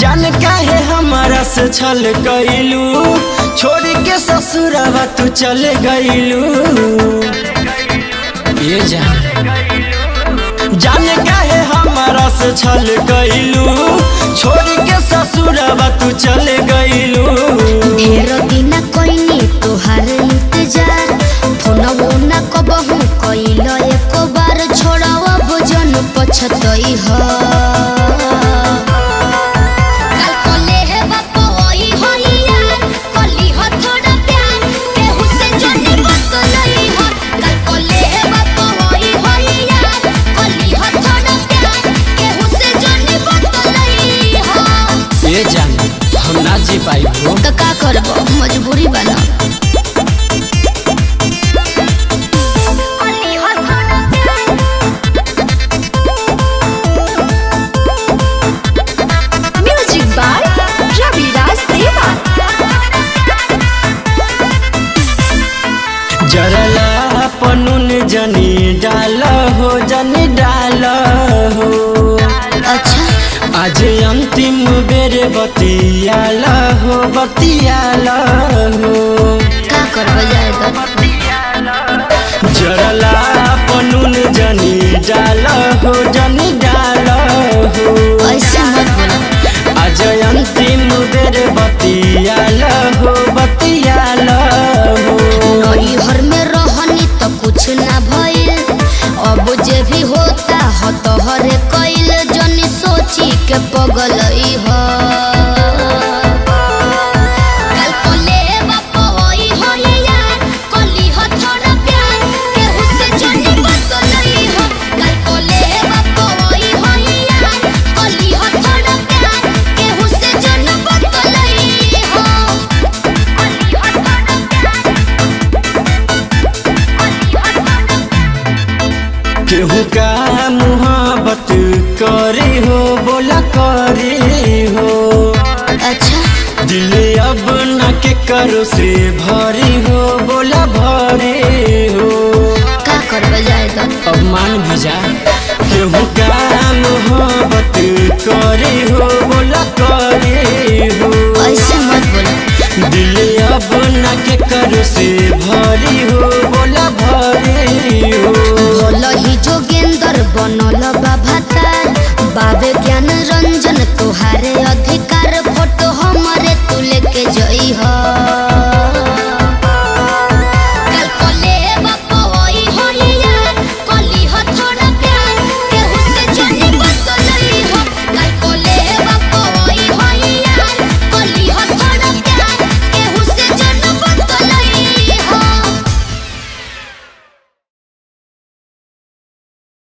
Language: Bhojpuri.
जान काहे हमारा से छल गईलू छोड़ के ससुरवा तू चल गईलू ये जान जान काहे हमारा से छल गईलू छोड़ के ससुरवा तू चल गईलू ढेर दिन कइनी तोहार इंतजार फोनवो न कबहू कइल एको बार छोड़वा भोजन पछतई ह काल कले हे बापो ओई होई यार कली ह थोड़ा प्यार केहू से जनी बतलई ह काल कले हे बापो ओई होई यार कली ह थोड़ा प्यार केहू से जनी बतलई ह ये जान हम ना जी पाई हो तो का करब मजबूरी बना म्यूजिक बाय रविराज देवा जरला पनुन जनी डाल हो जनी डाल हो अच्छा आज अंतिम बेर बतियाल हो बतियाल हो का करब जाए तो जरला पनुन जनी डाल हो जनी डाल हो ऐसे मत बोलो आज अंतिम बेर बतियाल हो बतियाल हो नई घर में रहनी तो कुछ ना भइल अब जे भी होता हो तो हरे कइल जनी सोची के पगलई ह काल कोले बापो ओई होई यार कली ह थोड़ा प्यार केहू से जनी बतलई ह काल कोले बापो ओई होई यार कली ह थोड़ा प्यार केहू से जनी बतलई ह कली ह थोड़ा केहू का मुहब्बत करे हो बोला करे हो अच्छा दिल अब न के करो से भरी हो बोला भरे हो का करब जाए तो अब मान भी जा केहू का मुहब्बत करे हो बोला करे हो ऐसे मत बोलो दिल अब न के करो से